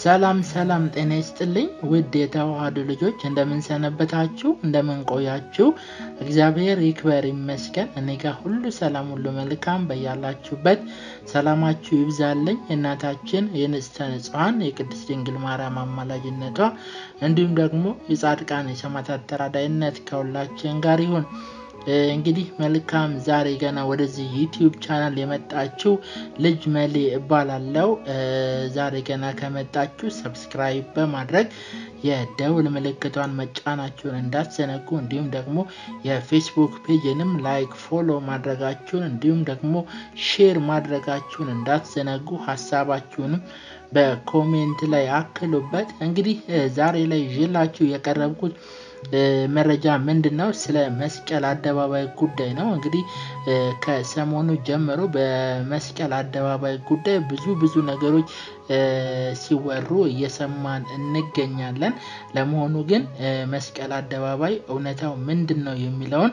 ሰላም ሰላም ጤና ይስጥልኝ ውድ የተዋህዶ ልጆች እንደምንሰነበታችሁ እንደምንቆያችሁ እግዚአብሔር ይክበር ይመስገን እኔ ጋር ሁሉ ሰላም ሁሉ መልካም በያላችሁበት ሰላማችሁ ይብዛልኝ የእናታችን የንጽሕተ ንጹሐን የቅድስት ድንግል ማርያም አማላጅነቷ እንዲሁም ደግሞ የጻድቃን የሰማዕታት ተራዳይነት ከሁላችን ጋር ይሁን እንግዲህ መልካም ዛሬ ገና ወደዚህ ዩቲዩብ ቻናል የመጣችው ልጅ መሌ እባላለው ዛሬ ገና ከመጣችሁ ሰብስክራይብ በማድረግ የደውል ምልክቷን መጫናችሁን እንዳትዘነጉ እንዲሁም ደግሞ የፌስቡክ ፔጅንም ላይክ ፎሎ ማድረጋችሁን እንዲሁም ደግሞ ሼር ማድረጋችሁን እንዳትዘነጉ ሀሳባችሁንም በኮሜንት ላይ አክሉበት እንግዲህ ዛሬ ላይ ይዤላችሁ የቀረብኩት መረጃ ምንድን ነው? ስለ መስቀል አደባባይ ጉዳይ ነው። እንግዲህ ከሰሞኑ ጀምሮ በመስቀል አደባባይ ጉዳይ ብዙ ብዙ ነገሮች ሲወሩ እየሰማን እንገኛለን። ለመሆኑ ግን መስቀል አደባባይ እውነታው ምንድን ነው የሚለውን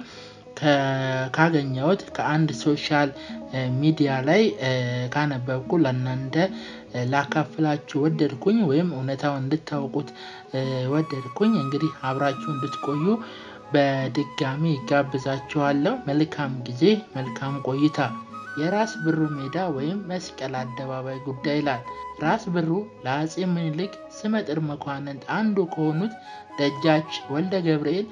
ካገኘሁት ከአንድ ሶሻል ሚዲያ ላይ ካነበብኩ ለእናንተ ላካፍላችሁ ወደድኩኝ ወይም እውነታውን እንድታውቁት ወደድኩኝ። እንግዲህ አብራችሁ እንድትቆዩ በድጋሚ ይጋብዛችኋለሁ። መልካም ጊዜ፣ መልካም ቆይታ። የራስ ብሩ ሜዳ ወይም መስቀል አደባባይ ጉዳይ ይላል። ራስ ብሩ ለአጼ ምኒልክ ስመጥር መኳንንት አንዱ ከሆኑት ደጃች ወልደ ገብርኤል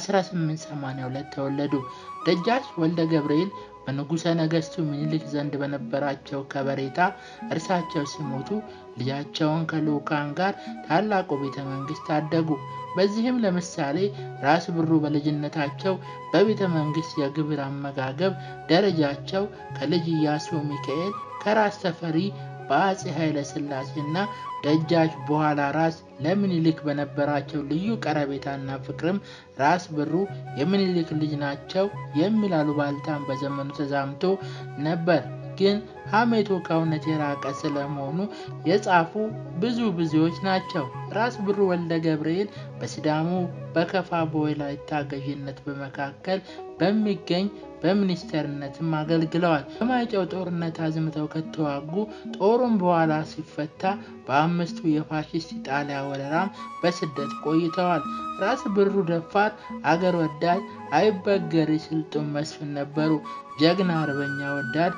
በ1882 ተወለዱ። ደጃች ወልደ ገብርኤል በንጉሠ ነገሥቱ ምኒልክ ዘንድ በነበራቸው ከበሬታ እርሳቸው ሲሞቱ ልጃቸውን ከልዑካን ጋር ታላቁ ቤተ መንግስት አደጉ። በዚህም ለምሳሌ ራስ ብሩ በልጅነታቸው በቤተ መንግስት የግብር አመጋገብ ደረጃቸው ከልጅ ኢያሱ ሚካኤል ከራስ ተፈሪ በአጼ ኃይለ ሥላሴና ደጃች በኋላ ራስ ለምኒልክ በነበራቸው ልዩ ቀረቤታና ፍቅርም ራስ ብሩ የምኒልክ ልጅ ናቸው የሚል አሉባልታን በዘመኑ ተዛምቶ ነበር። ግን ሐሜቱ ከእውነት የራቀ ስለመሆኑ የጻፉ ብዙ ብዙዎች ናቸው። ራስ ብሩ ወልደ ገብርኤል በሲዳሙ በከፋ በወላይታ ገዥነት በመካከል በሚገኝ በሚኒስተርነትም አገልግለዋል። በማይጨው ጦርነት አዝምተው ከተዋጉ ጦሩም በኋላ ሲፈታ በአምስቱ የፋሽስት ኢጣሊያ ወረራም በስደት ቆይተዋል። ራስ ብሩ ደፋር፣ አገር ወዳድ፣ አይበገሪ ስልጡን መስፍን ነበሩ። ጀግና አርበኛ ወዳድ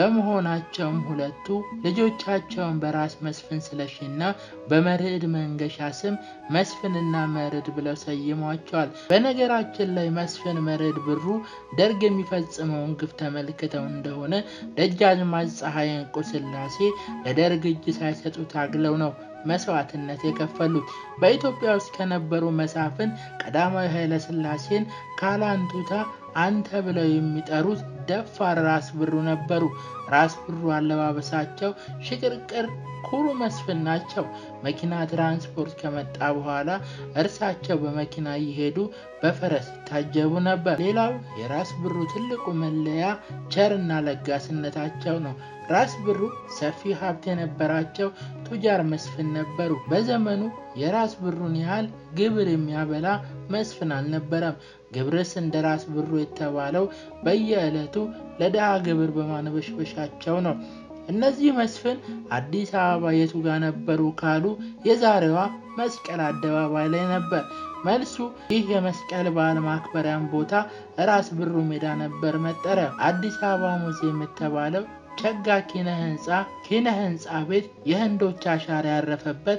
በመሆናቸውም ሁለቱ ልጆቻቸውን በራስ መስፍን ስለሺና በመርዕድ መንገሻ ስም መስፍንና መርዕድ ብለው ሰይሟቸዋል። በነገራችን ላይ መስፍን መርዕድ ብሩ ደርግ የሚፈጽመውን ግፍ ተመልክተው እንደሆነ ደጃዝማች ፀሐይ እንቁ ሥላሴ ለደርግ እጅ ሳይሰጡ ታግለው ነው መስዋዕትነት የከፈሉት። በኢትዮጵያ ውስጥ ከነበሩ መሳፍን ቀዳማዊ ኃይለ ሥላሴን ካላንቱታ አንተ ብለው የሚጠሩት ደፋር ራስ ብሩ ነበሩ። ራስ ብሩ አለባበሳቸው ሽቅርቅር ኩሩ መስፍን ናቸው። መኪና ትራንስፖርት ከመጣ በኋላ እርሳቸው በመኪና እየሄዱ በፈረስ ይታጀቡ ነበር። ሌላው የራስ ብሩ ትልቁ መለያ ቸርና ለጋስነታቸው ነው። ራስ ብሩ ሰፊ ሀብት የነበራቸው ቱጃር መስፍን ነበሩ። በዘመኑ የራስ ብሩን ያህል ግብር የሚያበላ መስፍን አልነበረም። ግብርስ እንደ ራስ ብሩ የተባለው በየዕለቱ ለድሃ ግብር በማንበሽበሻቸው ነው። እነዚህ መስፍን አዲስ አበባ የቱ ጋር ነበሩ ካሉ የዛሬዋ መስቀል አደባባይ ላይ ነበር። መልሱ ይህ የመስቀል በዓል ማክበሪያን ቦታ ራስ ብሩ ሜዳ ነበር መጠሪያ። አዲስ አበባ ሙዚየም የተባለው ቸጋ ኪነ ህንፃ ኪነ ህንፃ ቤት የህንዶች አሻራ ያረፈበት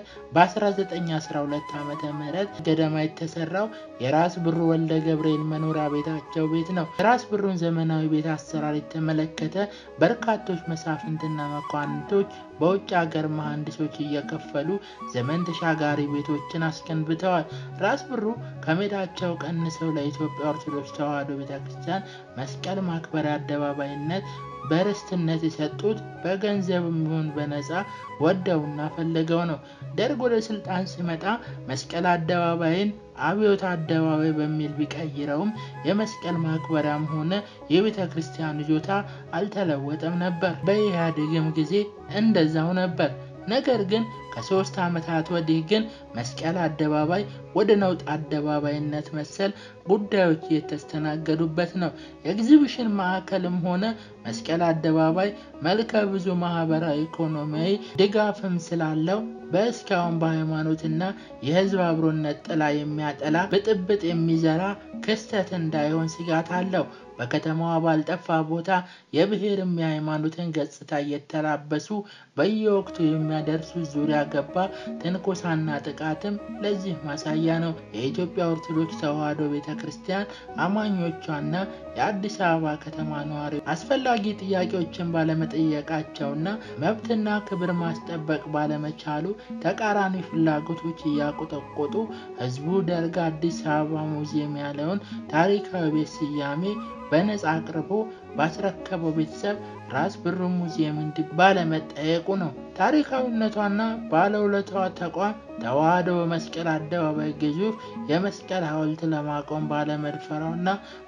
በ1912 ዓመተ ምህረት ገደማ የተሰራው የራስ ብሩ ወልደ ገብርኤል መኖሪያ ቤታቸው ቤት ነው። የራስ ብሩን ዘመናዊ ቤት አሰራር የተመለከተ በርካቶች መሳፍንትና መኳንንቶች በውጭ ሀገር መሐንዲሶች እየከፈሉ ዘመን ተሻጋሪ ቤቶችን አስገንብተዋል። ራስ ብሩ ከሜዳቸው ቀንሰው ለኢትዮጵያ ኦርቶዶክስ ተዋሕዶ ቤተክርስቲያን መስቀል ማክበሪያ አደባባይነት በርስትነት የሰጡት በገንዘብ የሚሆን በነፃ ወደውና ፈልገው ነው። ደርግ ወደ ስልጣን ሲመጣ መስቀል አደባባይን አብዮት አደባባይ በሚል ቢቀይረውም የመስቀል ማክበሪያም ሆነ የቤተ ክርስቲያን ይዞታ አልተለወጠም ነበር። በኢህአዴግም ጊዜ እንደዛው ነበር። ነገር ግን ከሶስት ዓመታት ወዲህ ግን መስቀል አደባባይ ወደ ነውጥ አደባባይነት መሰል ጉዳዮች እየተስተናገዱበት ነው። የኤግዚቢሽን ማዕከልም ሆነ መስቀል አደባባይ መልከ ብዙ ማህበራዊ፣ ኢኮኖሚያዊ ድጋፍም ስላለው በእስካሁን በሃይማኖትና የህዝብ አብሮነት ጥላ የሚያጠላ ብጥብጥ የሚዘራ ክስተት እንዳይሆን ስጋት አለው። በከተማዋ ባልጠፋ ቦታ የብሔርም የሃይማኖትን ገጽታ እየተላበሱ በየወቅቱ የሚያደርሱ ዙሪያ ገባ ትንኮሳና ጥቃትም ለዚህ ማሳያ ነው። የኢትዮጵያ ኦርቶዶክስ ተዋሕዶ ቤተ ክርስቲያን አማኞቿና የአዲስ አበባ ከተማ ነዋሪዎች አስፈላጊ ጥያቄዎችን ባለመጠየቃቸውና መብትና ክብር ማስጠበቅ ባለመቻሉ ተቃራኒ ፍላጎቶች እያቆጠቆጡ ህዝቡ ደርግ አዲስ አበባ ሙዚየም ያለውን ታሪካዊ ቤት ስያሜ በነጻ አቅርቦ ባስረከበው ቤተሰብ ራስ ብሩ ሙዚየም እንዲ ባለመጠየቁ ነው። ታሪካዊነቷና ባለውለታዋ ተቋም ተዋሕዶ በመስቀል አደባባይ ግዙፍ የመስቀል ሐውልት ለማቆም ባለመድፈሯና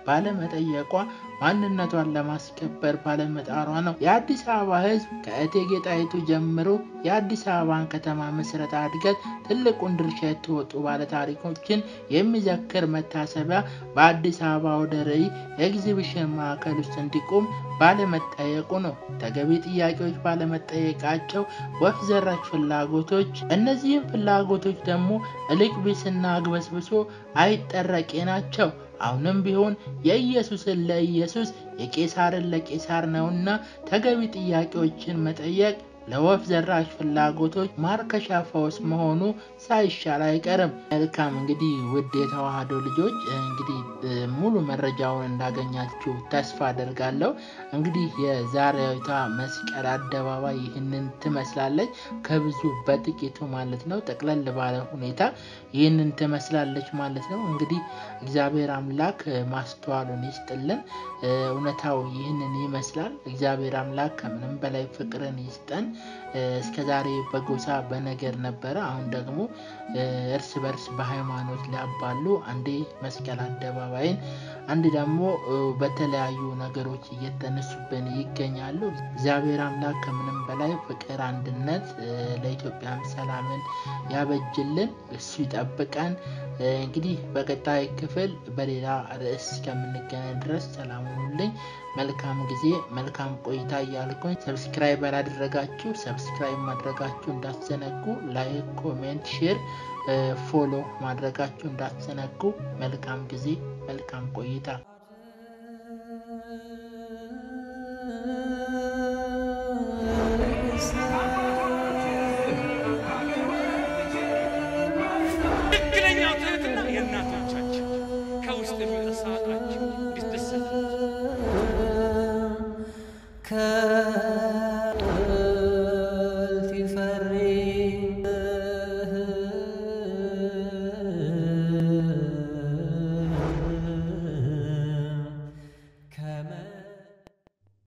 ባለመጠየቋ ማንነቷን ለማስከበር ባለመጣሯ ነው። የአዲስ አበባ ህዝብ ከእቴጌ ጣይቱ ጀምሮ የአዲስ አበባን ከተማ ምስረታ እድገት ትልቁን ድርሻ የተወጡ ባለታሪኮችን የሚዘክር መታሰቢያ በአዲስ አበባ ወደ ርዕይ ኤግዚቢሽን ማዕከል ውስጥ እንዲቆም ባለመጠየቁ ነው። ተገቢ ጥያቄዎች ባለመጠየቃቸው ወፍ ዘራሽ ፍላጎቶች፣ እነዚህም ፍላጎቶች ደግሞ እልቅ ቢስና አግበስብሶ አይጠረቄ ናቸው። አሁንም ቢሆን የኢየሱስን ለኢየሱስ የቄሳርን ለቄሳር ነውና ተገቢ ጥያቄዎችን መጠየቅ ለወፍ ዘራሽ ፍላጎቶች ማርከሻ ፈውስ መሆኑ ሳይሻል አይቀርም። መልካም እንግዲህ ውድ የተዋሕዶ ልጆች እንግዲህ ሙሉ መረጃውን እንዳገኛችሁ ተስፋ አደርጋለሁ። እንግዲህ የዛሬዊቷ መስቀል አደባባይ ይህንን ትመስላለች። ከብዙ በጥቂቱ ማለት ነው። ጠቅለል ባለ ሁኔታ ይህንን ትመስላለች ማለት ነው። እንግዲህ እግዚአብሔር አምላክ ማስተዋሉን ይስጥልን። እውነታው ይህንን ይመስላል። እግዚአብሔር አምላክ ከምንም በላይ ፍቅርን ይስጠን። እስከ ዛሬ በጎሳ በነገር ነበረ። አሁን ደግሞ እርስ በርስ በሃይማኖት ሊያባሉ አንዴ መስቀል አደባባይን አንድ ደግሞ በተለያዩ ነገሮች እየተነሱብን ይገኛሉ። እግዚአብሔር አምላክ ከምንም በላይ ፍቅር፣ አንድነት ለኢትዮጵያም ሰላምን ያበጅልን፣ እሱ ይጠብቀን። እንግዲህ በቀጣይ ክፍል በሌላ ርዕስ እስከምንገናኝ ድረስ ሰላም ሁኑልኝ። መልካም ጊዜ፣ መልካም ቆይታ እያልኩኝ ሰብስክራይብ ያላደረጋችሁ ሰብስክራይብ ማድረጋችሁ እንዳትዘነጉ፣ ላይክ፣ ኮሜንት፣ ሼር፣ ፎሎ ማድረጋችሁ እንዳትዘነጉ። መልካም ጊዜ፣ መልካም ቆይታ